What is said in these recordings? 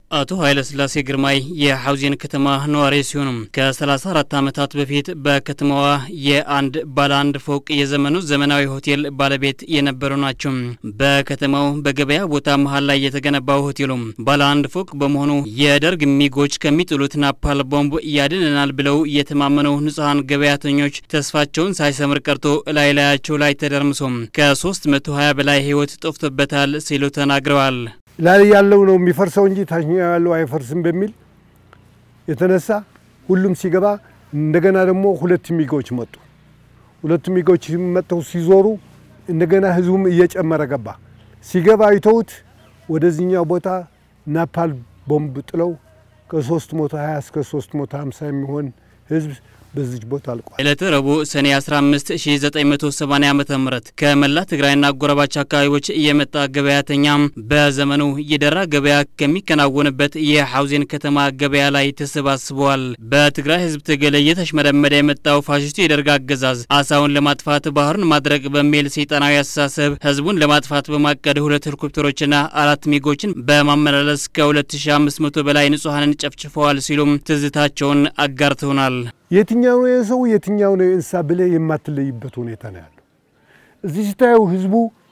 አቶ ኃይለስላሴ ግርማይ የሐውዜን ከተማ ነዋሪ ሲሆኑ ከ34 ዓመታት በፊት በከተማዋ የአንድ ባለ አንድ ፎቅ የዘመኑ ዘመናዊ ሆቴል ባለቤት የነበሩ ናቸው። በከተማው በገበያ ቦታ መሀል ላይ የተገነባው ሆቴሉ ባለ አንድ ፎቅ በመሆኑ የደርግ ሚጎች ከሚጥሉት ናፓል ቦምብ ያድነናል ብለው የተማመነው ንጹሐን ገበያተኞች ተስፋቸውን ሳይሰምር ቀርቶ ላይ ላያቸው ላይ ተደርምሶ ከ320 በላይ ሕይወት ጠፍቶበታል ሲሉ ተናግረዋል። ላይ ያለው ነው የሚፈርሰው እንጂ ታችኛው ያለው አይፈርስም በሚል የተነሳ ሁሉም ሲገባ እንደገና ደግሞ ሁለት ሚጎች መጡ። ሁለቱ ሚጎች መጥተው ሲዞሩ እንደገና ህዝቡም እየጨመረ ገባ። ሲገባ አይተውት ወደዚህኛው ቦታ ናፓል ቦምብ ጥለው ከ320 እስከ 350 የሚሆን ህዝብ በዚች ቦታ አልቋል። ዕለተ ረቡዕ ሰኔ 15 1980 ዓ ም ከመላ ትግራይና አጎራባች አካባቢዎች የመጣ ገበያተኛ በዘመኑ የደራ ገበያ ከሚከናወንበት የሐውዜን ከተማ ገበያ ላይ ተሰባስበዋል። በትግራይ ህዝብ ትግል እየተሽመደመደ የመጣው ፋሽስቱ የደርግ አገዛዝ አሳውን ለማጥፋት ባህሩን ማድረቅ በሚል ሰይጣናዊ አስተሳሰብ ህዝቡን ለማጥፋት በማቀድ ሁለት ሄሊኮፕተሮችና አራት ሚጎችን በማመላለስ ከ2500 በላይ ንጹሐንን ጨፍጭፈዋል ሲሉም ትዝታቸውን አጋርተውናል። የትኛው ነው የሰው የትኛው ነው የእንስሳ ብለህ የማትለይበት ሁኔታ ነው ያለው። እዚህ ስታየው ህዝቡ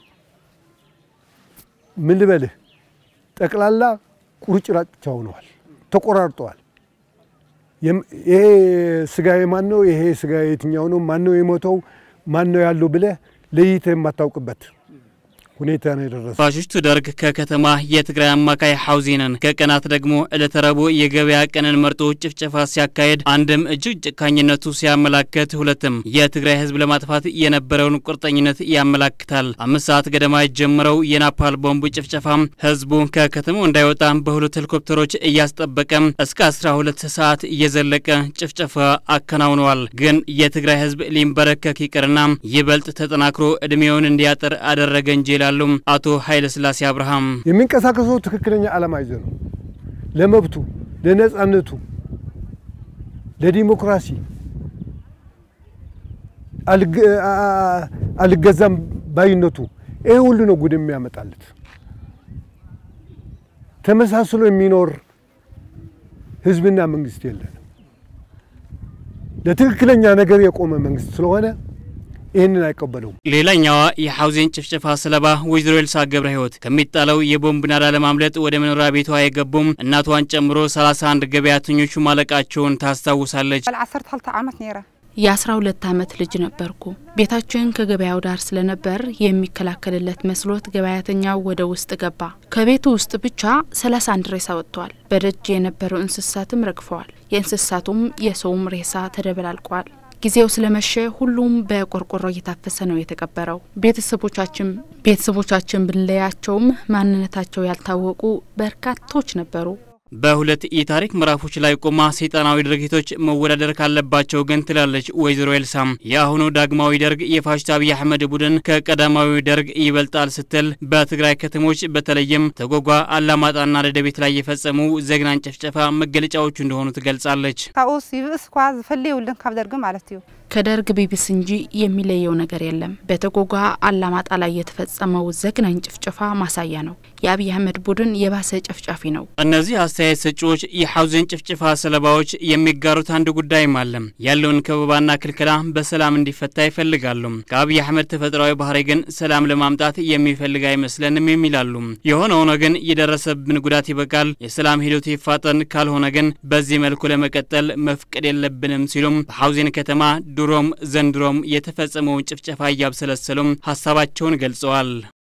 ምን ልበልህ ጠቅላላ ቁርጭራጭ ሆነዋል፣ ተቆራርጠዋል። ይሄ ስጋ ማን ነው? ይሄ ስጋ የትኛው ነው? ማን ነው የሞተው? ማን ነው ያለው ብለህ ለይተህ የማታውቅበት ሁኔታ ነው የደረሰው። ፋሽስቱ ደርግ ከከተማ የትግራይ አማካይ ሐውዜንን ከቀናት ደግሞ ዕለተ ረቡዕ የገበያ ቀንን መርጦ ጭፍጨፋ ሲያካሄድ አንድም እጅግ ጭካኝነቱ ሲያመላክት፣ ሁለትም የትግራይ ህዝብ ለማጥፋት የነበረውን ቁርጠኝነት ያመላክታል። አምስት ሰዓት ገደማ የጀመረው የናፓል ቦምብ ጭፍጨፋ ህዝቡ ከከተማው እንዳይወጣ በሁለት ሄሊኮፕተሮች እያስጠበቀ እስከ 12 ሰዓት እየዘለቀ ጭፍጨፋ አከናውነዋል። ግን የትግራይ ህዝብ ሊንበረከክ ይቅርና ይበልጥ ተጠናክሮ እድሜውን እንዲያጥር አደረገ እንጂ ይላሉ አቶ ኃይለስላሴ አብርሃም። የሚንቀሳቀሰው ትክክለኛ ዓላማ ይዘ ነው። ለመብቱ፣ ለነጻነቱ፣ ለዲሞክራሲ አልገዛም ባይነቱ ይሄ ሁሉ ነው ጉድ የሚያመጣለት። ተመሳስሎ የሚኖር ህዝብና መንግስት የለንም። ለትክክለኛ ነገር የቆመ መንግስት ስለሆነ ይህንን አይቀበለውም። ሌላኛዋ የሐውዜን ጭፍጨፋ ሰለባ ወይዘሮ ኤልሳ ገብረ ህይወት ከሚጣለው የቦምብ ናዳ ለማምለጥ ወደ መኖሪያ ቤቷ የገቡም እናቷን ጨምሮ 31 ገበያተኞቹ ማለቃቸውን ታስታውሳለች። ዓሰርተ ክልተ ዓመት ነይረ የአስራ ሁለት ዓመት ልጅ ነበርኩ። ቤታችን ከገበያው ዳር ስለነበር የሚከላከልለት መስሎት ገበያተኛው ወደ ውስጥ ገባ። ከቤቱ ውስጥ ብቻ ሰላሳ አንድ ሬሳ ወጥቷል። በደጅ የነበረው እንስሳትም ረግፈዋል። የእንስሳቱም የሰውም ሬሳ ተደበላልቋል። ጊዜው ስለመሸ ሁሉም በቆርቆሮ እየታፈሰ ነው የተቀበረው። ቤተሰቦቻችን ቤተሰቦቻችን ብንለያቸውም ማንነታቸው ያልታወቁ በርካቶች ነበሩ። በሁለት የታሪክ ምዕራፎች ላይ ቆማ ሰይጣናዊ ድርጊቶች መወዳደር ካለባቸው ግን ትላለች ወይዘሮ ኤልሳም የአሁኑ ዳግማዊ ደርግ የፋሽስት አብይ አህመድ ቡድን ከቀዳማዊ ደርግ ይበልጣል ስትል በትግራይ ከተሞች በተለይም ተጎጓ፣ አላማጣና ደደቤት ላይ የፈጸሙ ዘግናኝ ጭፍጨፋ መገለጫዎቹ እንደሆኑ ትገልጻለች። ካብኡስ ይብእስ እኳ ዝፈልየውልን ካብ ደርጊ ማለት እዩ ከደርግ ቢብስ እንጂ የሚለየው ነገር የለም። በተጎጓ አላማጣ ላይ የተፈጸመው ዘግናኝ ጭፍጨፋ ማሳያ ነው። የአብይ አህመድ ቡድን የባሰ ጨፍጫፊ ነው። እነዚህ አስተያየት ሰጪዎች የሐውዜን ጭፍጨፋ ሰለባዎች የሚጋሩት አንድ ጉዳይም አለ። ያለውን ከበባና ክልከላ በሰላም እንዲፈታ ይፈልጋሉ። ከአብይ አህመድ ተፈጥሯዊ ባህሪ ግን ሰላም ለማምጣት የሚፈልግ አይመስለንም የሚላሉ። የሆነ ሆኖ ግን የደረሰብን ጉዳት ይበቃል፣ የሰላም ሂደቱ ይፋጠን፣ ካልሆነ ግን በዚህ መልኩ ለመቀጠል መፍቀድ የለብንም ሲሉም በሐውዜን ከተማ ድሮም ዘንድሮም የተፈጸመውን ጭፍጨፋ እያብሰለሰሉም ሀሳባቸውን ገልጸዋል።